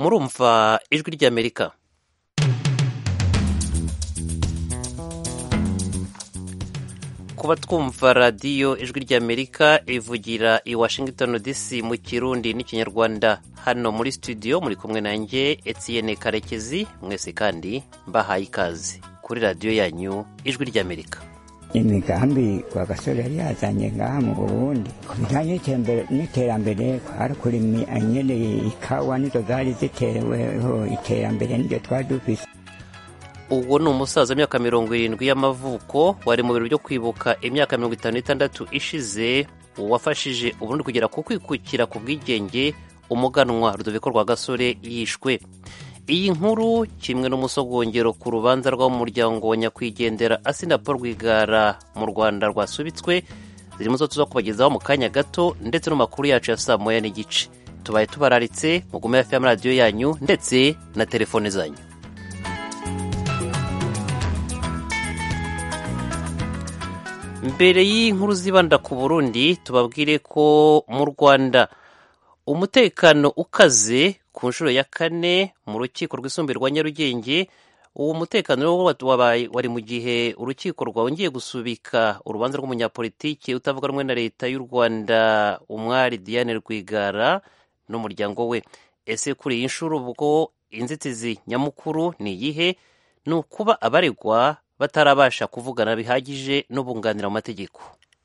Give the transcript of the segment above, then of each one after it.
murumva ijwi ry'amerika kuba twumva radiyo ijwi ry'amerika ivugira i washington dc mu kirundi n'ikinyarwanda hano muri studio muri kumwe nanjye etienne karekezi mwese kandi mbahaye ikaze kuri radiyo yanyu ijwi ry'amerika imigambi kwa gasore yari yazanye ngaha mu burundi ku bijyanye n'iterambere kwari kurima nyene ikawa nizo zari ziteweho iterambere niryo twari dufise uwo ni umusaza w'imyaka mirongo irindwi y'amavuko wari mu biro byo kwibuka imyaka mirongo itanu n'itandatu ishize wafashije uburundi kugera ku kwikukira ku bwigenge umuganwa rudoviko rwa gasore yishwe iyi nkuru kimwe n'umusogongero ku rubanza rw'umuryango wa nyakwigendera asina paul rwigara mu rwanda rwasubitswe zirimo zo tuza kubagezaho mu kanya gato ndetse no makuru yacu ya saa moya n'igice tubaye tubararitse mugume hafi y'amaradiyo yanyu ndetse na telefone zanyu mbere y'inkuru zibanda ku burundi tubabwire ko mu rwanda umutekano ukaze ku nshuro ya kane mu rukiko rwisumbuye rwa nyarugenge uwo mutekano wari mu gihe urukiko rwongeye gusubika urubanza rw'umunyapolitiki utavuga rumwe na leta y'u rwanda umwari diane rwigara n'umuryango we ese kuri iyi nshuro ubwo inzitizi nyamukuru ni iyihe ni ukuba abaregwa batarabasha kuvugana bihagije n'ubunganira mu mategeko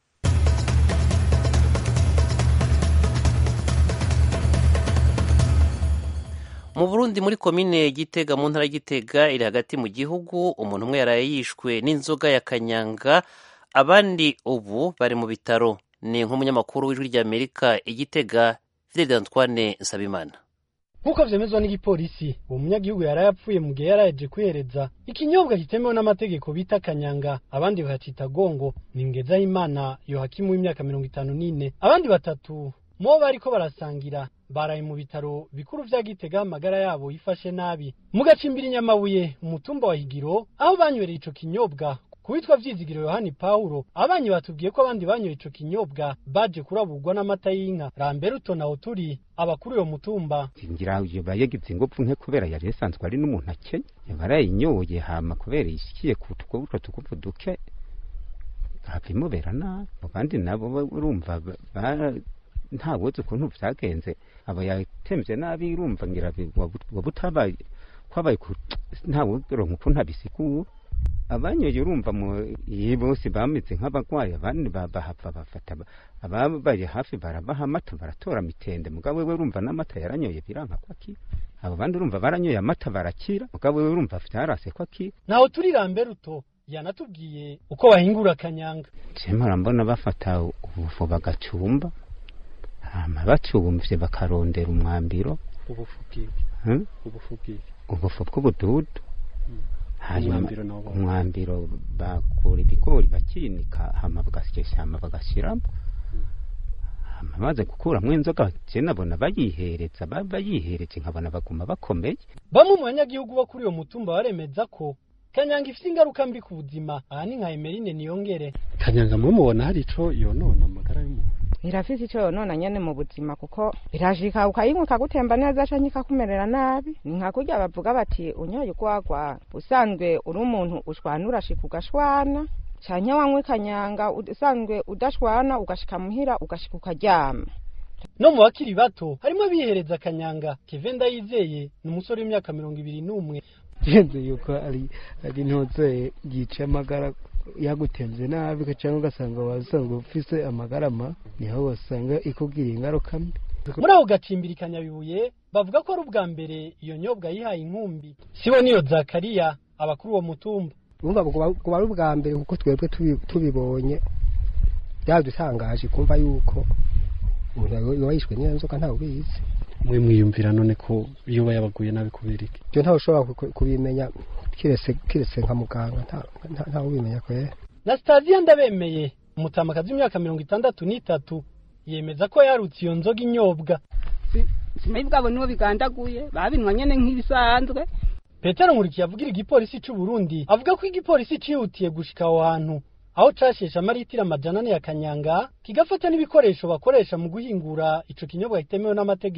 mu burundi muri komine gitega mu ntara y'igitega iri hagati mu gihugu umuntu umwe yaraye yishwe n'inzoga ya kanyanga abandi ubu bari mu bitaro ni nk'umunyamakuru w'ijwi ry'amerika igitega fidel antoine nsabimana nk'uko vyemezwa n'igipolisi uwo munyagihugu yari yapfuye mu gihe yaraje kwihereza ikinyobwa kitemewe n'amategeko bita kanyanga abandi bakacita gongo ni ngezahimana yohakimu w'imyaka mirongo itanu n'ine abandi batatu mubo bariko barasangira baraye mu bitaro bikuru vya gitega amagara yabo yifashe nabi mu gacimbiri inyamabuye umutumba wa higiro aho banywereye ico kinyobwa kuwitwa vyizigiro yohani pawulo abanyi batubwiye ko abandi banyoye ico kinyobwa baje kuraburwa n'amata y'inka ramberuto naho turi abakuru uyo mutumba ngira yoba yagize ingufu nke kubera yari yasanzwe ari n'umuntu akenya barayinyoye hama kubera ishikiye ku utwo tugufu duke hava imubera nabi abandi nabo urumva nta wuzi ukuntu vyagenze aba yatemvye nabi urumva ngira waba utabaye kwabaye nta wuronka ukuntu abisigura abanyoye urumva iyi bose bameze nk'abagwayi abandi bahava bafata ababaye hafi barabaha amata baratora mitende mugabo we urumva n'amata yaranyoye biranka ko akira abo bandi urumva baranyoye amata barakira mugabo we urumva vyarase ko akira naho turi ramberuto yanatubwiye uko bahingura kanyanga cemara mbona bafata ubufu bagacumba hama bacumvye bakarondera umwambiro ubufu bw'iki ubufu bw'ubududu hanyuma umwambiro bakura ibigori bakinika hama bagasyesha hama bagashiramo hama baze gukuramwo inzoga je nabona bayihereza bayihereje nkabona baguma bakomeye bamwe mu banyagihugu bo kuri uyo mutumba baremeza ko kanyanga ifite ingaruka mbi ku buzima aha ni nka emerine niyongere kanyanga mumubona hari ico yonona amagara y'umuntu irafise ico yonona nyene mu buzima kuko birashika ukayinywa ikagutemba neza canke ikakumerera nabi ni nka kurya bavuga bati unyoye urwagwa usanzwe uri umuntu ushwana urashika ugashwana canke wanywa ikanyanga usanzwe udashwana ugashika muhira ugashika ukaryama no mu bakiri bato harimo abihereza akanyanga keve ndayizeye ni umusore w'imyaka mirongo ibiri n'umwe genze yuko ari ari ntoze yica amagara yagutemze nabi cyangwa ugasanga wasanzwe ufise amagara ma niho wasanga ikubwira ingaruka mbi muri ako gacimbiri kanyabibuye bavuga ko ari ubwa mbere iyo nyobwa yihaye inkumbi sibo niyo zakariya abakuru uwo mutumba urumva kuba ari ubwa mbere kuko twebwe tubibonye byadutangaje kumva yuko umuntu yishwe n'iyo nzoka ntawe ubizi mwe mwiyumvira none ko iyo yabaguye nabi kubera iki ibyo ntawe ushobora kubimenya kiretse nka muganga ntawe ubimenya kwera na sitasiyo ndabemeye umutamakazi w'imyaka mirongo itandatu n'itatu yemeza ko yarutse iyo nzoga inyobwa simayi bwabo nibo bigandaguye babinwa nyene nk'ibisanzwe petero nkurikiye avugira igipolisi c'u burundi avuga ko igipolisi cihutiye gushika aho hantu aho casheshe amaritiro amajana ane ya kanyanga kigafata n'ibikoresho bakoresha mu guhingura ico kinyobwa kitemewe n'amategeko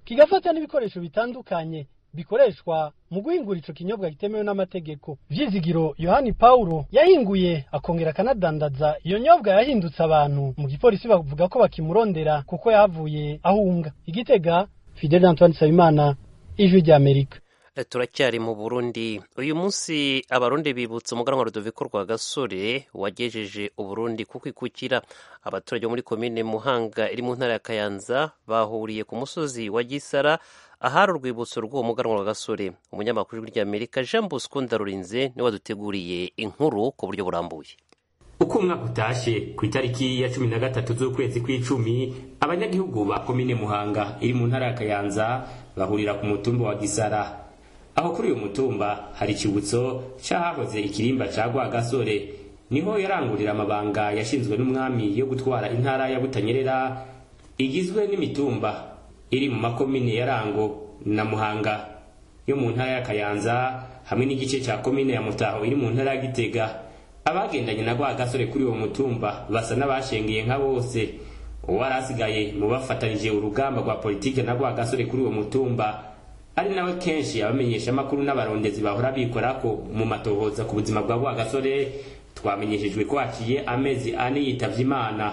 kigafata n'ibikoresho bitandukanye bikoreshwa mu guhingura ico kinyobwa kitemewe n'amategeko vyizigiro yohani paulo yahinguye akongera akanadandaza iyo nyobwa yahindutse abantu mu gipolisi bavuga ko bakimurondera kuko yahavuye ahunga igitega fidel antoine nsabimana ijwi ry'amerika turacyari mu burundi uyu munsi abarundi bibutsa umuganwa rudoviko rwa gasore wagejeje uburundi ku kwikukira abaturage bo muri komine muhanga iri mu ntara ya kayanza bahuriye ku musozi wa gisara ahari urwibutso rw'uwo muganwa rwa gasore umunyamakuru w'ijwi ry'amerika jean bosco ndarurinze niwe waduteguriye inkuru ku buryo burambuye uko umwaka utashe ku itariki ya cumi na gatatu z'ukwezi kw'icumi abanyagihugu ba komine muhanga iri mu ntara ya kayanza bahurira ku mutumba wa gisara aho kuri uyu mutumba hari ikibutso c'ahahoze ikirimba ca rwagasore niho yarangurira amabanga yashinzwe n'umwami yo gutwara intara ya butanyerera igizwe n'imitumba iri mu makomine ya rango na muhanga yo mu ntara ya kayanza hamwe n'igice ca komine ya mutaho iri mu ntara ya gitega abagendanye na rwagasore kuri uwo mutumba basa n'abashengeye nka bose uwari asigaye mu bafatanije urugamba rwa politike na rwagasore kuri uwo mutumba ari nawe kenshi abamenyesha amakuru n'abarondezi bahora bikorako mu matohoza ku buzima bwa rwagasore twamenyeshejwe ko haciye amezi ane yitavye imana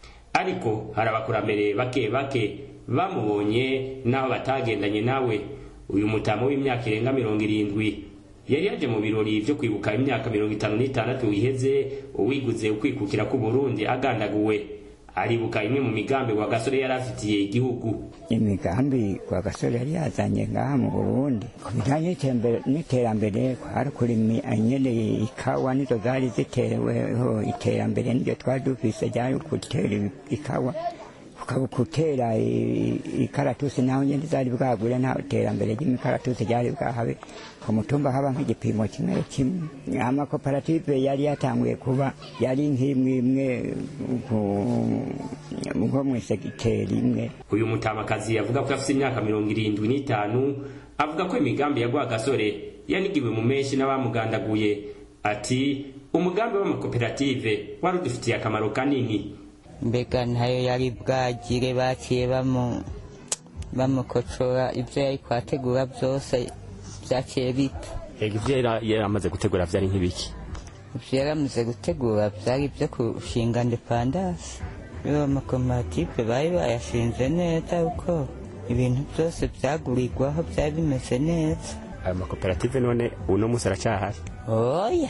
ariko hari abakurambere bake bake bamubonye n'aho batagendanye nawe uyu mutamo w'imyaka irenga mirongo irindwi yari yaje mu birori vyo kwibuka imyaka mirongo itanu n'itandatu iheze uwiguze ukwikukira k'uburundi agandaguwe aribuka imwe mu migambi wa gasore yari afitiye igihugu imigambi kwa gasore yari yazanye ngaha mu burundi ku bijanye n'iterambere kwari kurima nyene ikawa nizo zari ziteweho iterambere niryo twari dufise ryari gutera ikawa gutera ikaratusi naho nyene zari bwagure nta terambere ry'imikaratusi ryari bwahabe ku mutumba haba nk'igipimo kimwe kimwe amakoperative yari yatanguye kuba yari nk'imwe imwe nko mw'isegiteri imwe uyu mutamakazi yavuga ko afite imyaka mirongo irindwi n'itanu avuga ko imigambi ya rwagasore yanigiwe mu menshi n'abamugandaguye ati umugambi w'amakoperative wari udufitiye akamaro kanini mbega ntayo yari bwagire baciye bamukocora ibyo yari kwategura byose byaciye bita ibyo yari amaze gutegura byari nk'ibiki ibyo yari amaze gutegura byari ibyo kushinga ndepandasi iyo amakoperative bari bayashinze neza kuko ibintu byose byagurirwaho byari bimeze neza ayo makoperative none uno munsi aracyahari oya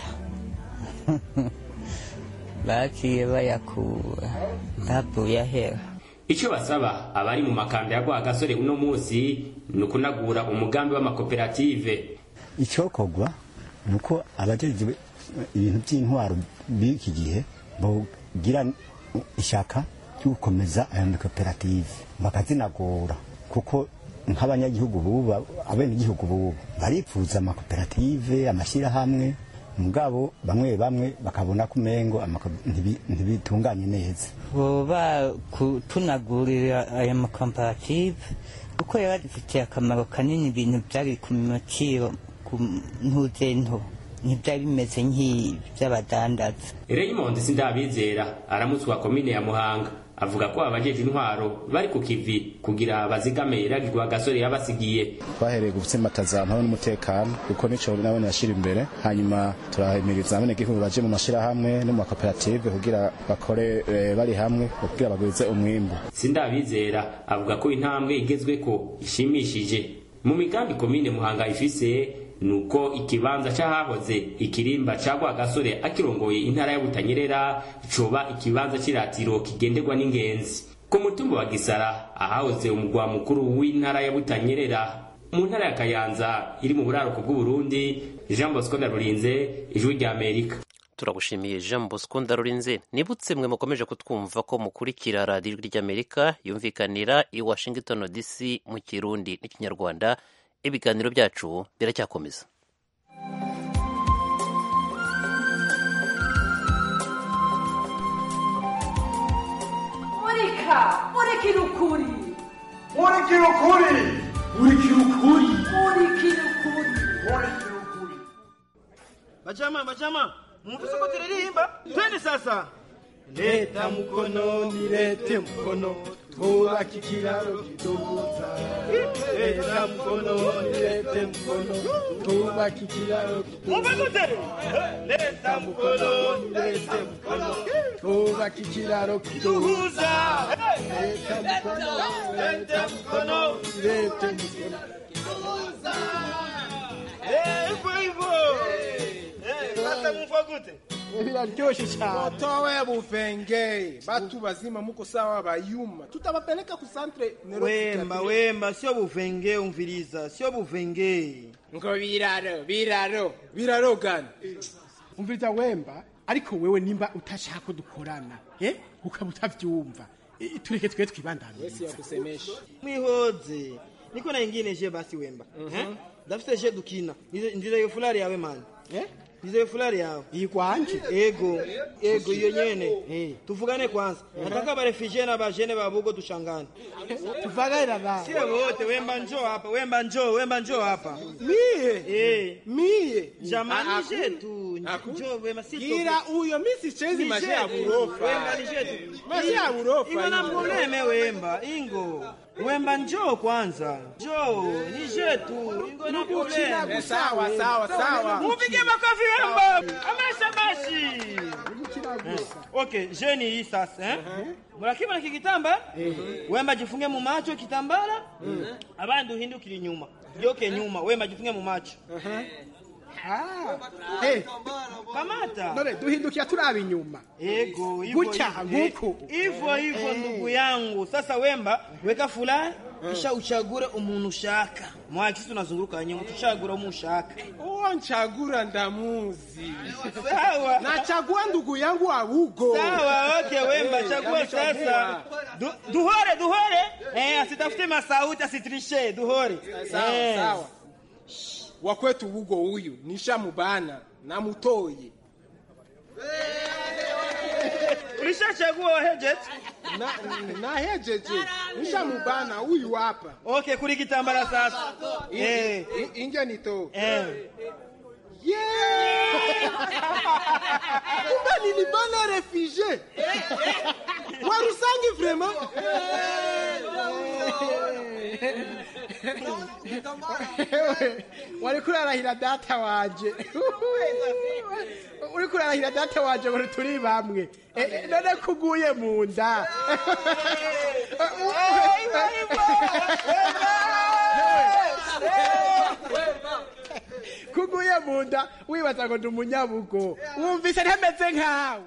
baciye bayakura ntavuye ahera icyo basaba abari mu makanda ya rwagasore uno munsi ni ukunagura umugambi w'amakoperative icyokorwa ni uko abajejwe ibintu by'intwaro b'iki gihe bagira ishaka ryo gukomeza aya makoperative bakazinagura kuko nk'abanyagihugu bubu abenegihugu bubu baripfuza amakoperative amashyirahamwe mugabo bamwe bamwe bakabona ko umengo ntibitunganye neza boba tunagurira aya makoperative kuko yaba adufitiye akamaro kanini ibintu byari ku maciro ku ntuzento ntibyari bimeze nk'iby'abadandaza Raymond Sindabizera aramutswa komine ya Muhanga avuga ko abajeje intwaro bari ku kivi kugira bazigame iragirwa gasore yabasigiye twahereye gutsimbataza amahoro n'umutekano kuko nico nabone yashira imbere hanyuma turahimiriza abene gihugu baje mu mashirahamwe no mu makoperative kugira bakore e, bari hamwe kugira bagwize umwimbu Sindabizera avuga ko intambwe igezwe ko ishimishije mu migambi komine Muhanga ifise nuko ikibanza c'ahahoze ikirimba ca Rwagasore akirongoye intara ya Butanyerera coba ikibanza c'iratiro kigenderwa n'ingenzi ku mutumba wa Gisara ahahoze umugwa mukuru w'intara ya Butanyerera mu ntara ya Kayanza iri mu buraruko bw'u Burundi Jean Bosco Ndarurinze ijwi rya Amerika turagushimiye jean bosco ndarurinze nibutse mwe mukomeje kutwumva ko mukurikira radiyo ijwi ry'amerika yumvikanira i washington dc mu kirundi n'ikinyarwanda ibiganiro byacu biracyakomeza murika murikira ukuri murikira ukuri murikira ukuri murikira ukuri murikira ukuri bajama bajama mwumvise ko turirimba twende sasa leta mkono ni lete mkono twubaka ikiraro kiduhuza leta mkono leta mkono twubaka ikiraro kiduhuza leta mkono leta mkono twubaka ikiraro kiduhuza leta mkono leta mkono leta mkono hivyo hivyo sasa mfa gute biraryoshe cyane towe buvenge batu bazima muko sawa bayuma tutabapeleka ku centre wemba wemba sio buvenge umviriza sio buvenge ngo biraro biraro biraro gani umviriza wemba ariko wewe nimba utashaka ko dukorana eh ukaba utavyumva Eh, tureke twe twibandaniza mwihoze niko na ingine je basi wemba eh dafite je dukina Ndize- ndize yo fulari yawe man eh ndize yo fulari yawe ikwanje ego ego iyo nyene tuvugane kwanza nataka ba refugee na ba jene ba bugo dushangane tuvaganira na sio wote wemba njoo hapa wemba njoo wemba njoo hapa mie eh mie jamani Ah, jetu njoo wemba si gira uyo misi chezi maji ya burofa wemba ni jetu maji ya burofa ingo na hiyo. probleme wemba ingo wemba njoo kwanza njoo ni jetu ingo na Nukuchina probleme sawa, sawa, sawa. mupige makofi wemba amesha bashi okay jeni hii sasa eh murakibona iki gitamba wemba jifunge mu macho kitambara abandi uhindukire inyuma yoke nyuma wemba jifunge mu macho Eh, kamata none duhindukia turaba inyuma ego hivyo Gutya, hivyo. nguku. hivyo hivyo Eh. ndugu yangu sasa wemba weka fulani kisha uchagure umuntu ushaka mwakisi tunazunguruka nyuma tuchagura umuntu ushaka uwo nchagura ndamuzi sawa nachagua ndugu yangu abugo sawa okay wemba Eh, chagua amechagua. sasa Du, duhore duhore eh asitafute masauti asitrishe duhore sawa Eh. sawa wakwetu bugo huyu nishamubana namutoye ulishachagua wahejet na, na hejeje nishamubana huyu hapa okay kuri kitambara sasa eh I- inje nito eh kumbe nilibana refugee warusangi vraiment wari kurarahira data wanje uri kurarahira data wanje ngo turi bamwe Eh, eh, none kuguye mu nda kuguye mu nda wibaza ngo ndi umunyabugo wumvise ntameze nkawe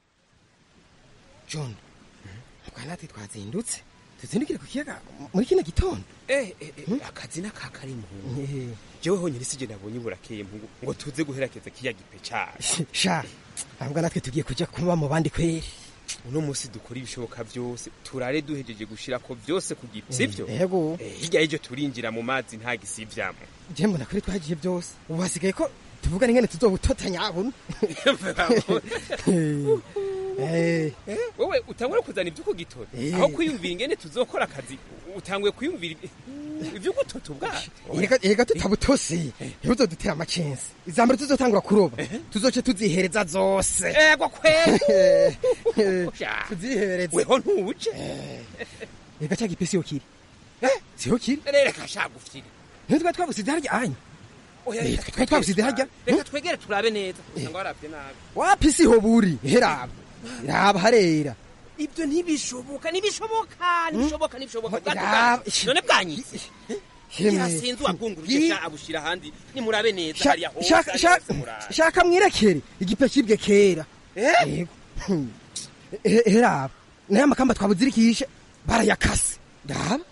john mukwanati twazindutse tuzindukire ku kiyaga muri kino gitondo eh eh, eh, akazi n'akakari mpungu jewe honyine sije nabonye burakeye mpungu ngo tuze guherakeza kiya gipe cacu sha ahubwo natwe tugiye kuja kuba mu bandi kweri uno munsi dukora ibishoboka byose turare duhejeje gushirako byose ku gipe sivyo yego Eh, hirya y'ivyo turinjira mu mazi nta gisivyamo je mbona kuri twagiye byose ubu hasigaye ko tuvuga n'ingene tuzobutotanya buno Eh, wewe utangura kuzana ibyo kugitora Eh. aho kwiyumvira ingene tuzokora akazi utanguye kwiyumvira ibyo gutota ubwato Erega erega tutabutose ntibuzodutera amacensi izambere tuzotangura kuroba tuzoce tuzihereza zose ego kweli tuzihereze weho ntuje erega cya gipesi yo kiri siho kiri reka shagufyiri ntitwa twabusize harya anya oya Eh, twari twabusize harya reka twegere turabe neza usanga waravye nabi wapi siho buri heraba raba harera ibyo ntibishoboka ntibishoboka ntibishoboka ntibishoboka Raba- none bwanyitse Hemwe. yasinze uwagunguruje Yi- sha abushira ahandi nimurabe neza Sha- hariya hose shaka- hariya shaka- hose murabe. shaka mwirekere igipe kibwe kera Yego. Hmm. He- heraba nayo amakamba twabuzirikishe barayakase raba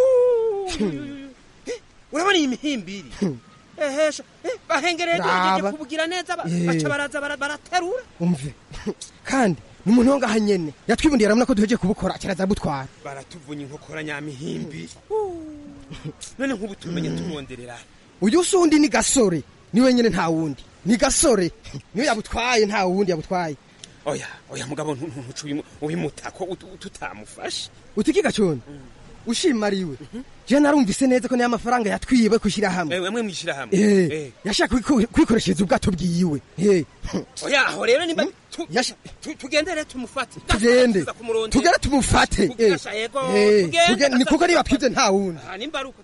urabona iyi mihimbiri ehesha eh, bahengereye Raba. duhejeje kubugira neza ba- Eh. baca baraza bara- baraterura umve kandi ni umuntu wo ngaha nyene yatwibundiye aramuna ko duhejeje kubukora akiraza butwara baratuvunya inkokora nyamihimbiri none nk'ubu tumenye tumwonderera uyu si undi ni gasore ni wenyene nta wundi ni gasore niwe yabutwaye nta wundi yabutwaye oya oya mugabo ntu- ntu- ntuce ubimu- ubimutako ut- tutamufashe utikiga cone ushimariwe je narumvise neza ko niyo amafaranga yatwiwe kushyira hamwe ewe mwe mwishira hamwe Eh, yashaka kwiku- kwikoreshereza ubwato bwiwe Eh, oya aho rero nimba tu- tu- tugendere tumufate tugende Tuza kumurondera. tugere tumufate Eh, Kugasha, yego, eh, tugende. tugende, ni kuko niba twibye nta wundi Ah, nimba ari uko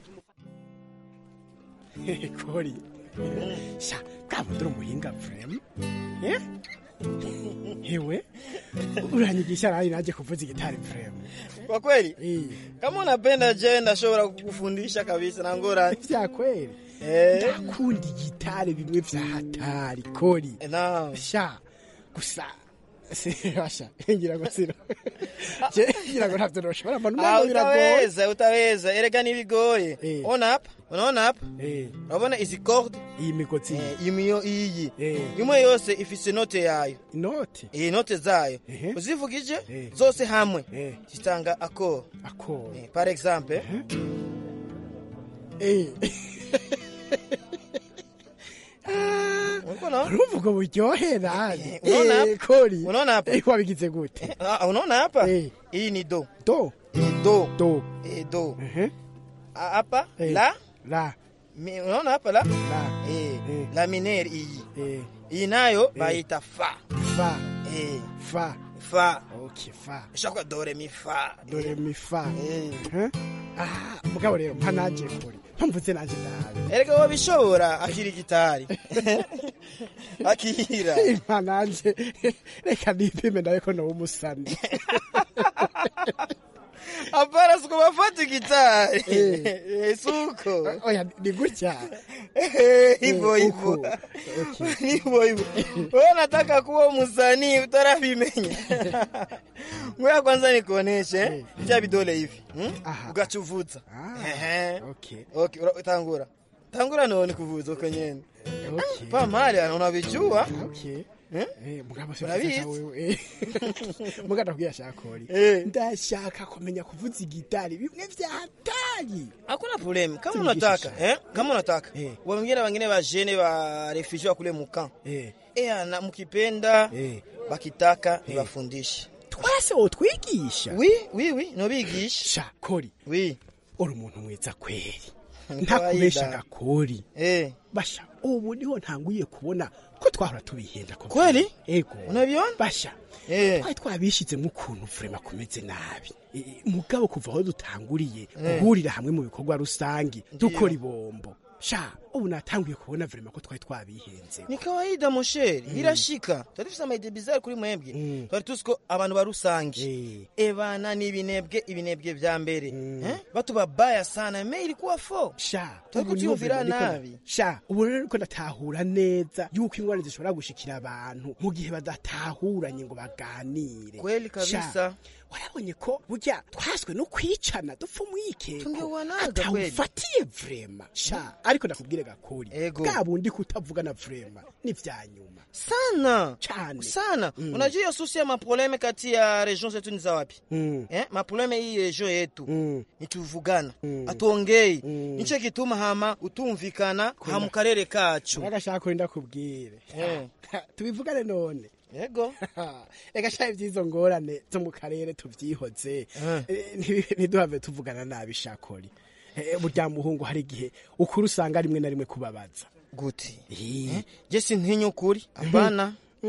kori sha bwabudura umuhinga vrema Eh? hewe uranyigisha nani naje kuvuza igitari vrema Kwa kweli kama unapenda je, ndashobora kukufundisha kabisa na ngorane vya kweli eh. ndakunda igitari bimwe vya hatari kori sha gusa basha ngira ngo sino je ngira ngo ntavyo noshobora mbona Ah, umengo biragoye utaweza utaweza, erega nibigoye. Ona hapa, unaona hapa, urabona izi corde iyi migozi iyi miyo iyi imwe yose ifise note yayo inote iyi note zayo uzivugije zose hamwe zitanga akoro akoro par exemple eh Unaona? urumva ubwo buryohe nani Unaona hapa? Eh, kori Unaona hapa? Eh, wabigize gute Ah, unaona hapa hii ni do do do do eh, do Ah, hapa la la Mi- unaona hapa la la eh, la minere iyi iyi nayo bayita fa fa eh, fa fa okay fa ishakwa dore mi fa dore mi fa Eh? ah mugabo rero mpa naje kuri mpamvuze naje nabi erega wabishobora akiri gitari akira mpa naje reka nipime nawe ko nawe umusani apana siku bafata gitari Eh, suko oya ni gutya hivyo hivyo hivyo hivyo wewe nataka kuwa msanii utarabimenya ngoja kwanza nikuoneshe vya vidole hivi hmm? ugachuvuza Ehe. okay ura- tangura tangura none kuvuza uko nyene pa mali ana unavijua okay Eh? Eh, mugabo Urabizi? sasa wewe eh. muga ndakubwira shakori ndashaka kumenya kuvuza igitari bimwe vya hatari hakuna problem kama Tumigisha unataka eh? kama unataka wengine wengine bajene ba refugee wa kule mukan eh. eh, na mkipenda bakitaka nibafundishe twese wotwigisha wi wi wi nobigisha sha kori wi uri umuntu mwiza kweri Ni ntakubesha kawaida. gakori eh basha ubu niho ntanguye kubona ko twahora tubihenda ko Kweli? ego unabiona basha eh twari twabishizemo ukuntu vrema kumeze nabi Eh, mugabo kuva aho dutanguriye Eh. guhurira hamwe mu bikorwa rusangi dukora ibombo sha ubu natanguye kubona vrema ko twari twabihenze ni kawaida mosheri birashika twari dufise amayide bizari kuri mwebwe twari tuzi ko abantu barusangi ebana ni ibinebwe ibinebwe vya mbere eh? batu babaya sana me ilikuwa fo sha Turiko ubu niho tuyumvira vrema niko- nabi. sha ubu rero niko ndatahura neza yuko ingwara zishobora gushikira abantu mu gihe badatahuranye ngo baganire Kweli kabisa. Sha, warabonye ko burya twaswe no kwicana dupfa umwikeko Tungewanaga kweli. atawufatiye vrema sha ariko ndakubwire gakori Ego. bwa bundi kutavugana vrema ni vya nyuma sana Cane. sana unajua hiyo susi ya maprobleme kati ya region zetu ni za wapi Mm. eh? maprobleme hii region yetu ni tuvugana atuongei nico gituma hama utumvikana ha mu karere kacu agashaka ko ndakubwire Eh. tubivugane none yego ega sha ivy'izo ngorane zo mu karere tuvyihoze Eh, nti- ntiduhave tuvugana nabi shakori Eh, burya muhungu hari igihe ukuri usanga rimwe na rimwe kubabaza guti eh? je sintinya ukuri hapana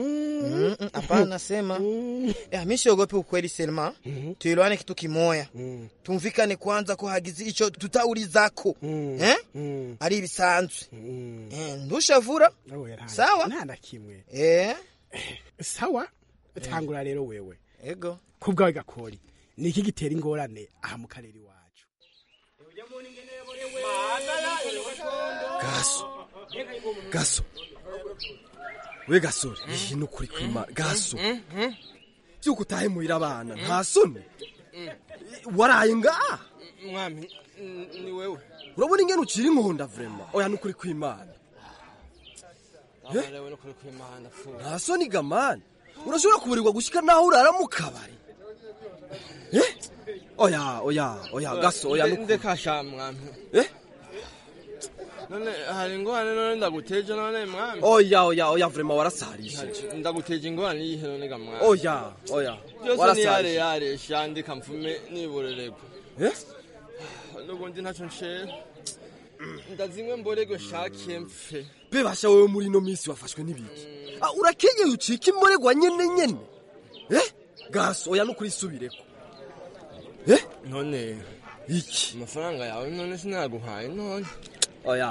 Mm, mm, hapana sema eh, mi siogopi ukweli selma tuelewane kitu kimoya tumvikane kwanza ko hagize ico tutaurizako eh? ari ibisanzwe eh, ndushavura sawa nta na kimwe eh? sawa tangura rero wewe ego kubwawe gakori ni iki gitera ingorane aha mu karere iwacu gaso gaso we gasore iyi ni ukuri kwima gaso byuko utahe muhira abana nta soni waraye ngaha mwami ni wewe urabona ingene ucira inkonda vrema oya ni ukuri kwimana abarewe no kuri kwimana fu nta soni gamani urashobora kuburirwa gushika naho urara mu kabari Eh? oya oya oya gaso oya ni ukuri ndekasha mwami Eh? none hari ingorane none ndaguteje none mwami oya oya oya vrema warasarishe ndaguteje ingorane yihe none ga mwami oya oya byose ni yare warasarishe yare shandika mfume niborereko Eh? n'ubundi ntacyo nshera ndazimwe mborego nshakiye mpfe bebasha wewe muri ino minsi wafashwe n'ibiki Ah, urakenyeye ucika imboregwa nyene nyene eh gaso oya nukuri subireko eh none iki amafaranga yawe none sinaguhaye none oya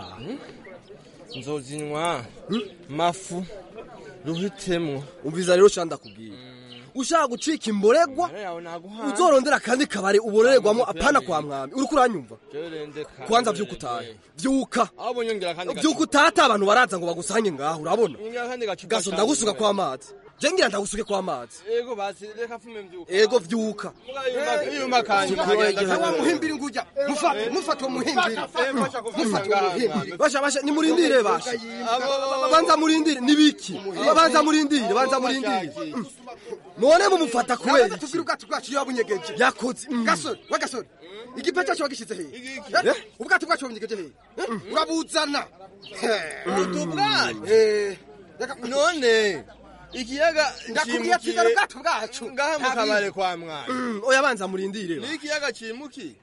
nzozinywa mafu ruhitemwo umviza rero shanda kubwira ushaka gucika imboregwa yawe naguhaye uzorondera kandi kabare ubororerwamo apana kwa mwami uriko uranyumva Jerendeka. kwanza vyuka utahe vyuka abo nyongera kandi vyuka utata abantu baraza ngo bagusange ngaho urabona nyongera kandi gacupa gaso ndagusuka kwa amazi je ngira ndagusuke kwa amazi ego basi reka fume mvyuka ego vyuka iyuma kanje Wa muhimbiri nguja mufate mufate uwo muhimbiri mufate uwo muhimbiri basha basha nimurindire basha banza murindire nibiki banza murindire banza murindire none mumufata kubera iki tubwire ubwato bwacu iyo wabunyegeje yakoze gasore wa gasore igipe cyacu wagishize hehe Eh? ubwato bwacu wabunyegeje hehe Eh? urabuzana ubwato bwacu Eh, none ikiyaga ndakubwiye ati zana ubwato bwacu ngaha mu kabare kwa mwana oya banza murindire ni ikiyaga cimuki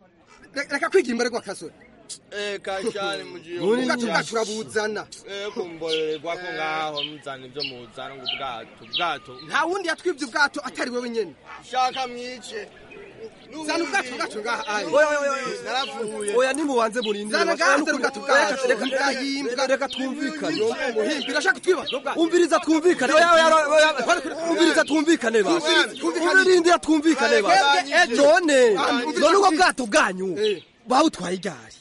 reka kwigira imbaregwa kasore eka cyane mugiye ubwato bwacu urabuzana eko mborererwa ko ngaho muzana ibyo muzana ngo ubwato ubwato nta wundi yatwibye ubwato atari wewe nyene shaka mwice zana ubwato bwacu ngaha ayi oya oya oya narapfuye oya nimubanze murindire Zana basha. gaze Nukuri- ubwato bwacu. Reka- reka- Bwahimbwa. reka twumvikane muhimbi urashaka twiba umviriza twumvikane oya oya oya umviriza twumvikane basha umviriza twumvikane basha none none ubwo bwato bwanyu bawutwaye igari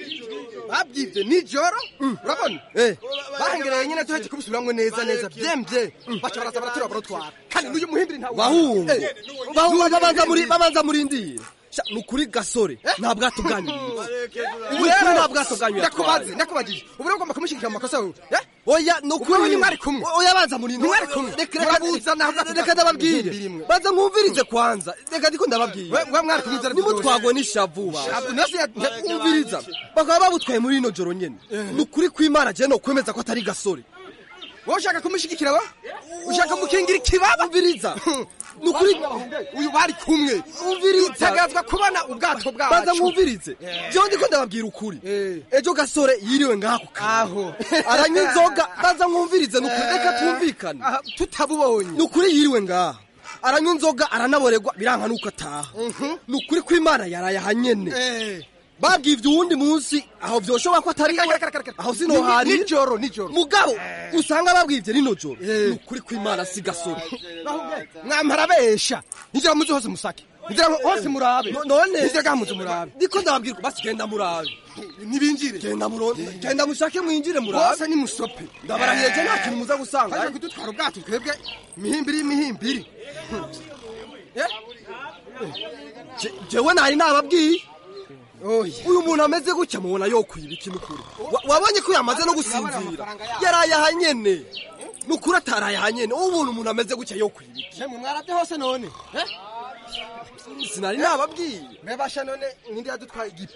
babyibye nijoro urabona bahengereye nyine tuhetse kubisubiramwo neza neza byemvye baca baraza baratura barotwara kandi n'uyu muhimbiri ntawe bahungu Eh, bahungu babanza muri babanza murindire Sha, ni ukuri gasore nta bwato bwanyu ubu Ni ukuri rero nta bwato bwanyu ndakubaze ndakubagije ubu rero ugomba kumushyigikira mu makosa yawe eh? oya ni ukuri Ubwo mwari kumwe oya banza murindire Mwari kumwe. reka Murabuzana, reka ahubwo reka ndababwire muhimbire imwe. banza mwumvirize kwanza reka ndiko ndababwire We- we mwari kumwe inzara nimutwagwe n'ishavu ba Shavu, nasi ya- umviriza bakaba babutwaye muri ino joro nyene ni ukuri kw'imana je no kwemeza ko atari gasore wowe ushaka kumushyigikira wa ushaka mukingira ikibaba umviriza ni ukuri uyu bari kumwe umviriza utegazwa kubona ubwato bwacu banza mwumvirize jewe ndiko ndababwira ukuri ejo gasore yiriwe ngako aho aranywa inzoga banza mwumvirize ni ukuri reka twumvikane tutabubonye ni ukuri yiriwe ngaha aranywa inzoga aranaborerwa biranka nuko ataha ni ukuri kw'imana yaraye ahanyene babwiye ibyo uwundi munsi aho vyoshobora ko atari we aho sino hari nijoro nijoro mugabo usanga babwivye rino joro ni ukuri kw'imana si gasore mwampara besha nijira muzi hose musake nijira hose murabe No- none nijira gamuze murabe ndiko ndababwirwa basi genda murabe nibinjire genda muro genda mushake mwinjire murabe bose ni musope ndabarahiye je nta kintu muza gusanga hajya kudutwara ubwato twebwe imihimbiri y'imihimbiri Je- jewe nari nababwiye uyu muntu ameze gutya mubona yokwiba iki nukuri Wa- wabonye ko yamaze no gusinzira yaraye ahanyene nukuri ataraye ahanyene ubu buntu umuntu ameze gutya yokwiba iki mwe mwarabye hose none sinari nababwiye mebasha none ninde yadutwaye igipe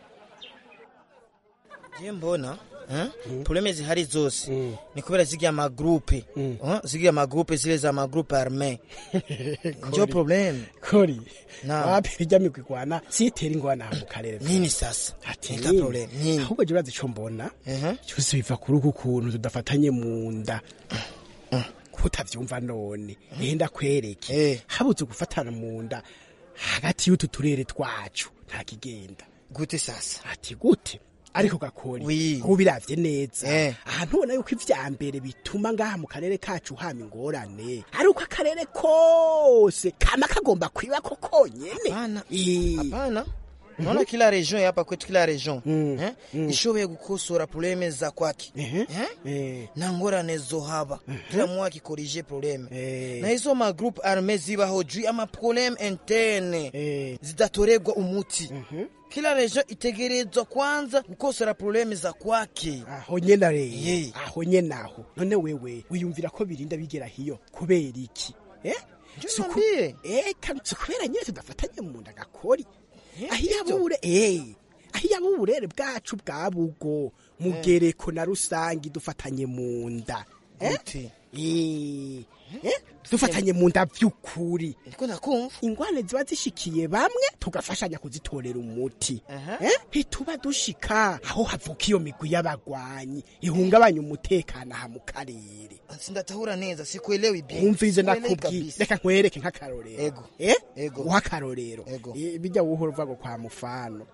je mbona eh? probleme zihari zose ni kubera ziriya magrupe eh? ziriya magrupe zile za magrupe arme njo probleme kori Na. wapi bijya migwigwana sitera ingwana mu karere nini sasa ati Nika problem, nini? ahubwo je urazi ico mbona cyose biva kuri uku kuntu tudafatanye mu nda kutavyumva none nenda kwereke habuze gufatana mu nda hagati y'utu turere twacu nta kigenda gute sasa ati gute ariko gakori Oui. ubu biravye neza Eh. ahantu ubona yuko ivya mbere bituma ngaha mu karere kacu hama ingorane ari uko akarere kose kama kagomba kwiba ko konyene hapana naona kila region ya hapa kwetu kila region eh? ishoboye gukosora probleme za kwake eh? na ngorane zohaba kila mwe akikorije probleme na hizo magroupe arme zibaho juu ama probleme interne zidatoregwa umuti kila region itegerezwa kwanza gukosora probleme za kwake aho nyene rero aho nyene aho none wewe wiyumvira ko birinda bigera hiyo kubera iki eh Suku- eh kandi si kubera nyine tudafatanye mu nda gakori aho iyabure eh aho iyaba uburere bwacu bwa bugo mugereko na rusangi dufatanye mu nda eh? Eh, Eh? dufatanye mu nda vy'ukuri ndiko ndakumva ingwane ziba zishikiye bamwe tugafashanya kuzitorera umuti Eh? ntituba dushika aho havuka iyo migwi y'abagwanyi ihungabanya umutekano aha mu karere sindatahura neza sikuelewi bien wumvise Sikuelewi nakubwiye kabisa. reka nkwereke nk'akarorero Ego. eh Ego. uha akarorero Eh, bijya wuhora uva ngo kwa mufano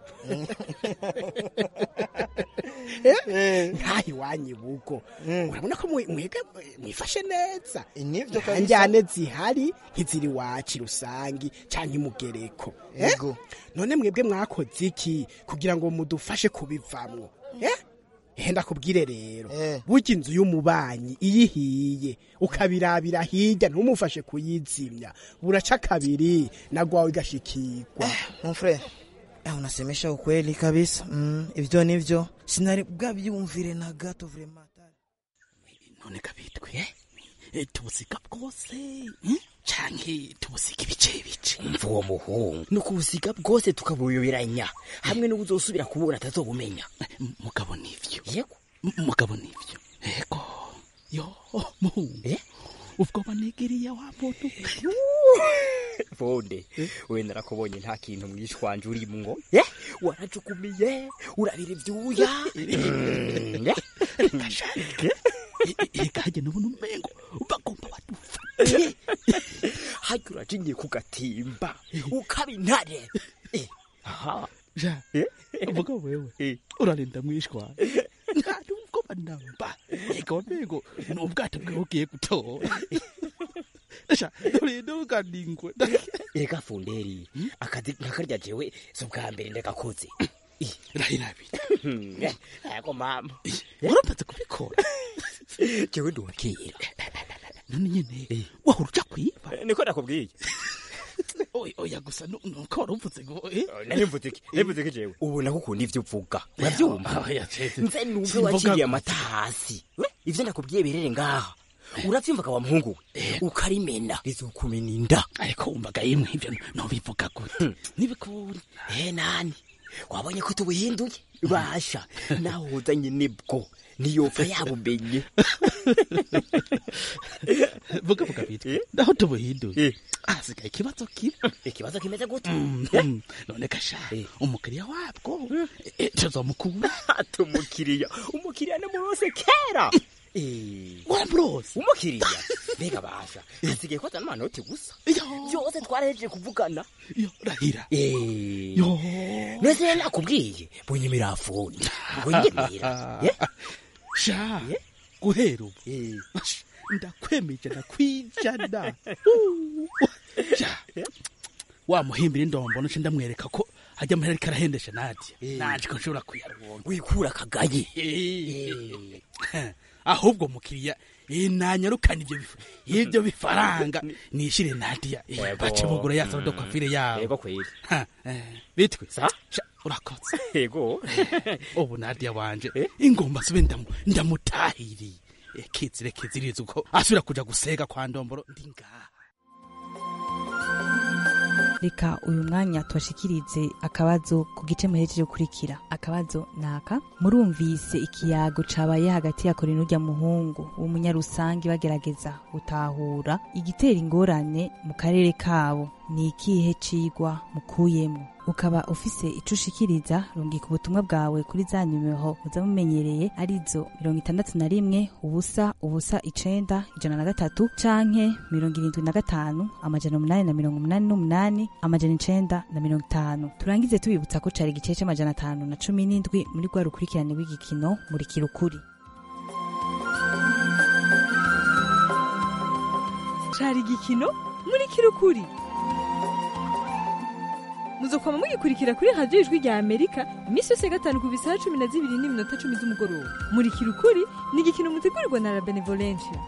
Eh? nkaho iwanyu bugo urabona ko mwe- mwega mwifashe neza nivyo kabisa. njyane zihari nk'iziri wacu rusangi canke imugereko Eh? Ego. none mwebwe mwakoze iki kugira ngo mudufashe kubivamwo eh ehe ndakubwire rero burya inzu y'umubanyi iyo ihiye ukabirabira hirya ntumufashe kuyizimya buraca kabiri nagwawe igashikirwa mon frère eh, unasemesha ukweli kabisa mm, ivyo nivyo sinari bwabyumvire na gato vraiment none kabitwe eh, tubusiga bwose hmm? canke tubusiga ibice bice mva uwo muhungu ni ukubusiga bwose tukabuyoberanya hamwe n'ubuzosubira kubura atazobumenya mugabo nivyo yego mugabo nivyo yego yo muhungu ubwo banigiriye wa muntu bonde we narakubonye nta kintu mwishwanje urimwo eh warajukumiye urabira ivyuya Mm, eh? ikajye nubona umengo bagomba badufate hajya urajigiye ku gatimba ukaba intare Eh, aha ja mugabo wewe urarinda mwishwa nta nubwo banamba ega wamengo ni ubwato bwawe ugiye gutora sha urinda uganingwe ega funderi akazi nkakarya jewe si ubwa mbere ndagakoze rahirabira yego mama waramaze kubikora jewe nduwakera none nyene wahora uja kwiba niko nakubwiye oya oya gusa nu- nuko wari uvuze ngo eh? narimvuze iki narimvuze iki jewe ubu naho ukunda ivyo uvuga uravyumva Oya, cece. nze numve Simvuga waciye gusa. amata hasi We, ivyo nakubwiye birere ngaha uravyumvaga wa muhungu we ukarimena rizokumena inda ariko wumvaga yimwe ivyo nobivuga gute nibikuri eh nani wabonye ko tubuhinduye basha naho uzanye nibwo niyopfa yabumenye vuga vuga bitwe naho tubuhinduye hasigaye ikibazo kimwe ikibazo kimeze gute Mhm. none kasha umukiriya wabwo eh, tuzomukura tumukiriya umukiriya namurose kera waramurose umukiriya mbega basha hasigaye ko azana amanoti gusa byose twarahejeje kuvugana rahira yo nese nakubwiye bunyemera afuni bunyemera Eh? sha guhera ubu Ash, ndakwemeje ndakwijana sha wa muhimbira indombo nce ndamwereka ko hajya amahera ariko arahendesha nadia naje ko nshobora kuyaronka wikura akagaye ahubwo mukiriya eh, nanyarukana ivyo bif- ivyo bifaranga nishire nadia eh, Yego. bace bugura ya salo de coiffure yabo yego kweli Ha, eh, bitwe sa Sha, urakotse yego ubu nadia wanje ingomba sube ndamu- ndamutahiriye Eh, kizire kiziriza uko asubira kuja gusega kwa ndomboro ndi ngaha reka uyu mwanya tubashikirize akabazo ku gice muhejeje gukurikira akabazo naka murumvise ikiyago cabaye hagati ya kore n'urya muhungu w'umunyarusangi bagerageza gutahura igitera ingorane mu karere kabo ni ikihe cigwa mukuyemo ukaba ufise ico ushikiriza rungika ubutumwa bwawe kuri za nimero muza mumenyereye arizo mirongo itandatu na rimwe ubusa ubusa icenda ijana na gatatu canke mirongo irindwi na gatanu amajana umunani na mirongo umunani n'umunani amajana icenda na mirongo itanu turangize tubibutsa ko cari igice c'amajana atanu na cumi n'indwi muri rwa rukurikirane rw'igikino murikira ukuri cari igikino muri kirukuri muzokwama mugikurikira kuri radiyo ijwi rya amerika iminsi yose ya gatanu ku bisaha cumi na zibiri n'iminota cumi z'umugoroba muri kirukuri ni igikino mutegurirwa na la benevolencia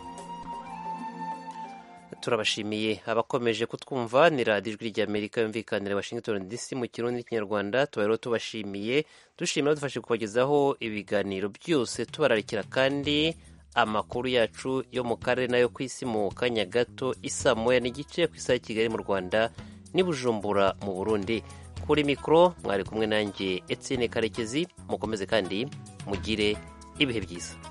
turabashimiye abakomeje kutwumva ni radiyo ijwi ry'amerika yumvikanira washington dc mu kirundi n'ikinyarwanda tuba rero tubashimiye dushimira dufashe kubagezaho ibiganiro byose tubararikira kandi amakuru yacu yo mu karere n'ayo ku isi mu kanya gato isa moya n'igice ku isaha ya kigali mu rwanda n'i bujumbura mu burundi kuri mikoro mwari kumwe nanjye etienne karekezi mukomeze kandi mugire ibihe byiza